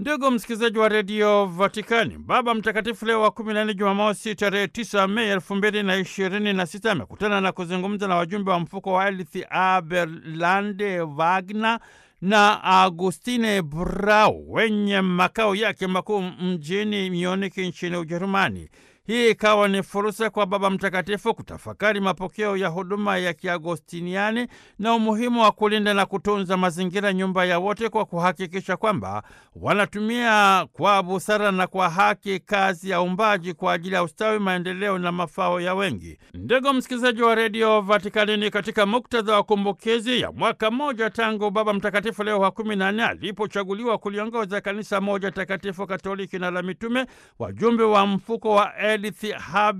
Ndugu msikilizaji wa redio Vatikani, Baba Mtakatifu Leo wa kumi na nne, Jumamosi tarehe tisa Mei elfu mbili na ishirini na sita amekutana na kuzungumza na wajumbe wa mfuko wa Elith Aberlande Wagner na Agustine Brau wenye makao yake makuu mjini Munich nchini Ujerumani. Hii ikawa ni fursa kwa Baba Mtakatifu kutafakari mapokeo ya huduma ya Kiagostiniani na umuhimu wa kulinda na kutunza mazingira, nyumba ya wote, kwa kuhakikisha kwamba wanatumia kwa busara na kwa haki kazi ya uumbaji kwa ajili ya ustawi, maendeleo na mafao ya wengi. Ndugu msikilizaji wa redio Vatikanini, katika muktadha wa kumbukizi ya mwaka mmoja tangu Baba Mtakatifu Leo wa kumi na nne alipochaguliwa kuliongoza kanisa moja takatifu Katoliki na la mitume, wajumbe wa mfuko wa Edith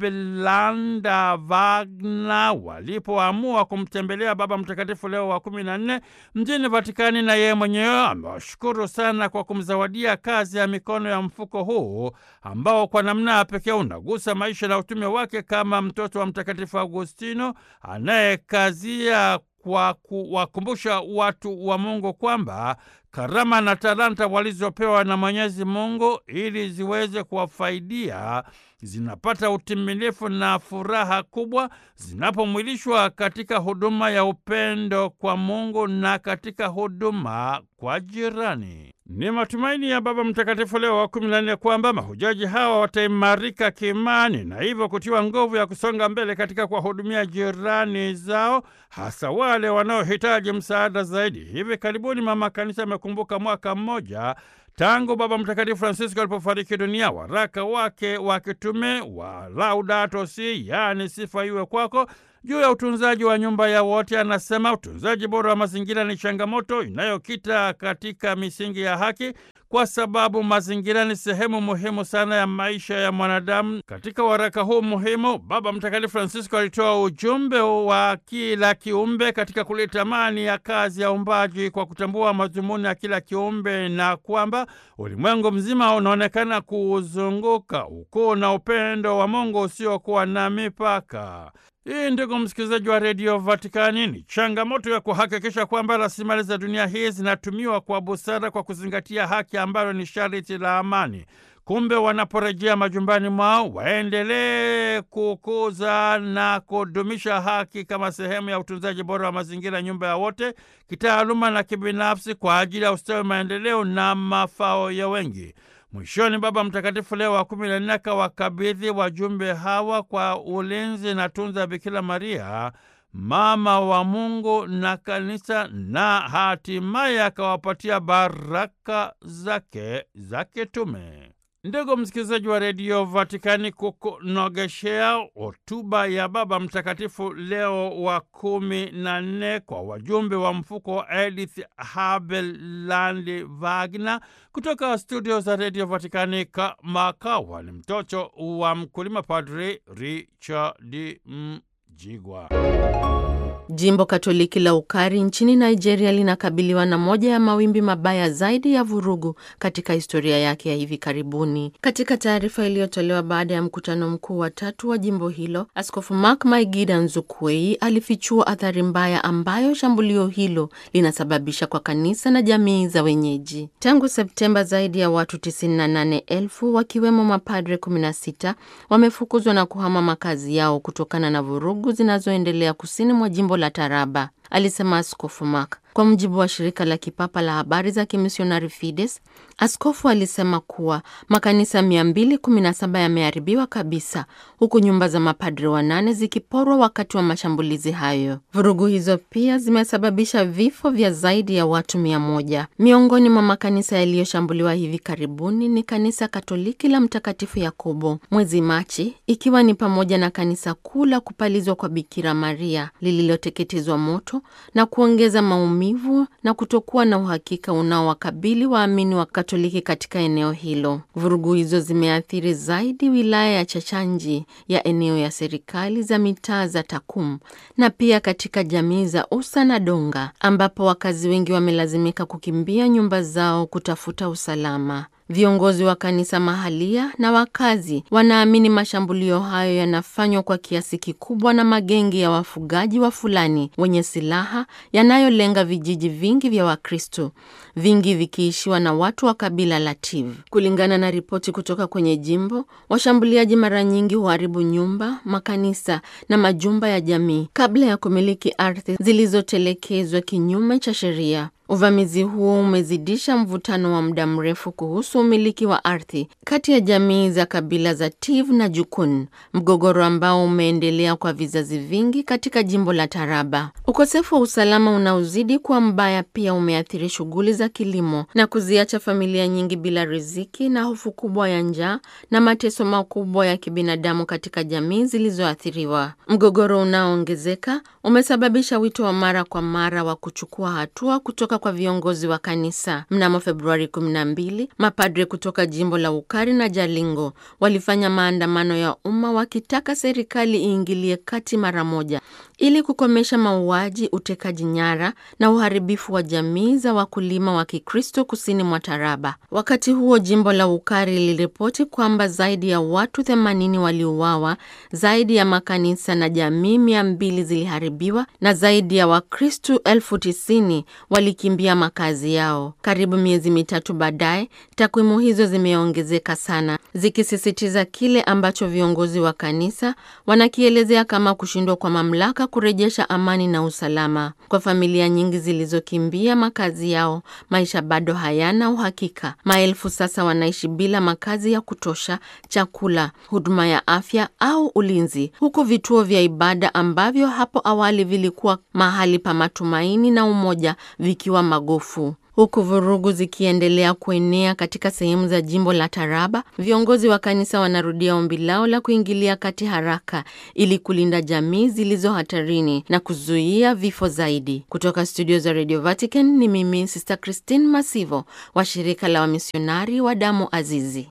Haberlanda Wagner walipoamua kumtembelea Baba Mtakatifu Leo wa kumi na nne mjini Vatikani, na yeye mwenyewe amewashukuru sana kwa kumzawadia kazi ya mikono ya mfuko huu ambao kwa namna ya pekee unagusa maisha na utume wake kama mtoto wa Mtakatifu Agustino anayekazia kwa kuwakumbusha watu wa Mungu kwamba karama na talanta walizopewa na Mwenyezi Mungu ili ziweze kuwafaidia zinapata utimilifu na furaha kubwa zinapomwilishwa katika huduma ya upendo kwa Mungu na katika huduma kwa jirani. Ni matumaini ya Baba Mtakatifu Leo wa kumi na nne kwamba mahujaji hawa wataimarika kiimani na hivyo kutiwa nguvu ya kusonga mbele katika kuwahudumia jirani zao, hasa wale wanaohitaji msaada zaidi. Hivi karibuni Mama Kanisa amekumbuka mwaka mmoja tangu Baba Mtakatifu Francisco alipofariki dunia. Waraka wake wa kitume wa Laudato Si, yaani sifa iwe kwako, juu ya utunzaji wa nyumba ya wote, anasema utunzaji bora wa mazingira ni changamoto inayokita katika misingi ya haki, kwa sababu mazingira ni sehemu muhimu sana ya maisha ya mwanadamu. Katika waraka huu muhimu, Baba Mtakatifu Francisco alitoa ujumbe wa kila kiumbe katika kuleta amani ya kazi ya uumbaji kwa kutambua madhumuni ya kila kiumbe na kwamba ulimwengu mzima unaonekana kuuzunguka ukuu na upendo wa Mungu usiokuwa na mipaka. Hii, ndugu msikilizaji wa redio Vatikani, ni changamoto ya kuhakikisha kwamba rasilimali za dunia hii zinatumiwa kwa busara kwa kuzingatia haki ambayo ni sharti la amani. Kumbe wanaporejea majumbani mwao waendelee kukuza na kudumisha haki kama sehemu ya utunzaji bora wa mazingira, nyumba ya wote, kitaaluma na kibinafsi, kwa ajili ya ustawi, maendeleo na mafao ya wengi. Mwishoni, Baba Mtakatifu Leo wa kumi na nne akawakabidhi wajumbe hawa kwa ulinzi na tunza ya Bikira Maria, mama wa Mungu na Kanisa, na hatimaye akawapatia baraka zake za kitume. Ndugu msikilizaji wa redio Vatikani, kukunogeshea hotuba ya Baba Mtakatifu Leo wa kumi na nne kwa wajumbe wa mfuko wa Edith Haberlandi Wagner kutoka studio za redio Vatikani, kamakawa ni mtoto wa mkulima, Padri Richard Mjigwa. Jimbo Katoliki la Ukari nchini Nigeria linakabiliwa na moja ya mawimbi mabaya zaidi ya vurugu katika historia yake ya hivi karibuni. Katika taarifa iliyotolewa baada ya mkutano mkuu wa tatu wa jimbo hilo, Askofu Mark Maigida Nzukwei alifichua athari mbaya ambayo shambulio hilo linasababisha kwa kanisa na jamii za wenyeji. Tangu Septemba, zaidi ya watu 98,000 wakiwemo mapadre 16 wamefukuzwa na kuhama makazi yao kutokana na vurugu zinazoendelea kusini mwa jimbo la Taraba, alisema Askofu Mark. Kwa mujibu wa shirika la kipapa la habari za kimisionari Fides, askofu alisema kuwa makanisa 217 yameharibiwa kabisa, huku nyumba za mapadri wanane zikiporwa wakati wa mashambulizi hayo. Vurugu hizo pia zimesababisha vifo vya zaidi ya watu mia moja. Miongoni mwa makanisa yaliyoshambuliwa hivi karibuni ni kanisa Katoliki la Mtakatifu Yakobo mwezi Machi, ikiwa ni pamoja na kanisa kuu la kupalizwa kwa Bikira Maria lililoteketezwa moto na kuongeza maumivu na kutokuwa na uhakika unaowakabili waamini wa Katoliki katika eneo hilo. Vurugu hizo zimeathiri zaidi wilaya ya Chachanji ya eneo ya serikali za mitaa za Takum na pia katika jamii za Usa na Donga ambapo wakazi wengi wamelazimika kukimbia nyumba zao kutafuta usalama. Viongozi wa kanisa mahalia na wakazi wanaamini mashambulio hayo yanafanywa kwa kiasi kikubwa na magenge ya wafugaji wa Fulani wenye silaha yanayolenga vijiji vingi vya Wakristo, vingi vikiishiwa na watu wa kabila la Tiv. Kulingana na ripoti kutoka kwenye jimbo, washambuliaji mara nyingi huharibu nyumba, makanisa na majumba ya jamii kabla ya kumiliki ardhi zilizotelekezwa kinyume cha sheria. Uvamizi huo umezidisha mvutano wa muda mrefu kuhusu umiliki wa ardhi kati ya jamii za kabila za Tiv na Jukun, mgogoro ambao umeendelea kwa vizazi vingi katika jimbo la Taraba. Ukosefu wa usalama unaozidi kuwa mbaya pia umeathiri shughuli za kilimo na kuziacha familia nyingi bila riziki na hofu kubwa ya njaa na mateso makubwa ya kibinadamu katika jamii zilizoathiriwa. Mgogoro unaoongezeka umesababisha wito wa mara kwa mara wa kuchukua hatua kutoka kwa viongozi wa kanisa. Mnamo Februari 12, mapadre kutoka jimbo la Ukari na Jalingo walifanya maandamano ya umma wakitaka serikali iingilie kati mara moja ili kukomesha mauaji, utekaji nyara na uharibifu wa jamii za wakulima wa Kikristo kusini mwa Taraba. Wakati huo, jimbo la Ukari liliripoti kwamba zaidi ya watu 80 waliuawa, zaidi ya makanisa na jamii 200 ziliharibiwa na zaidi ya Wakristo elfu tisini walikimbia makazi yao. Karibu miezi mitatu baadaye, takwimu hizo zimeongezeka sana, zikisisitiza kile ambacho viongozi wa kanisa wanakielezea kama kushindwa kwa mamlaka kurejesha amani na usalama. Kwa familia nyingi zilizokimbia makazi yao, maisha bado hayana uhakika. Maelfu sasa wanaishi bila makazi ya kutosha, chakula, huduma ya afya au ulinzi, huku vituo vya ibada ambavyo hapo awali vilikuwa mahali pa matumaini na umoja vikiwa magofu. Huku vurugu zikiendelea kuenea katika sehemu za jimbo la Taraba, viongozi wa kanisa wanarudia ombi lao la kuingilia kati haraka ili kulinda jamii zilizo hatarini na kuzuia vifo zaidi. Kutoka studio za Radio Vatican ni mimi Sister Christine Masivo wa shirika la wamisionari wa damu azizi.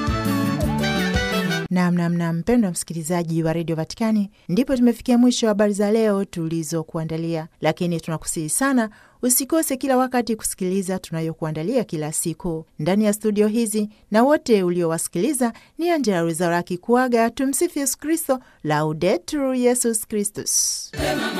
Namnamna mpendwa msikilizaji wa redio Vatikani, ndipo tumefikia mwisho wa habari za leo tulizokuandalia, lakini tunakusihi sana usikose kila wakati kusikiliza tunayokuandalia kila siku ndani ya studio hizi, na wote uliowasikiliza ni Angela Rwezaura akikuaga. Tumsifu Yesu Kristo, Laudetur Yesus Kristus.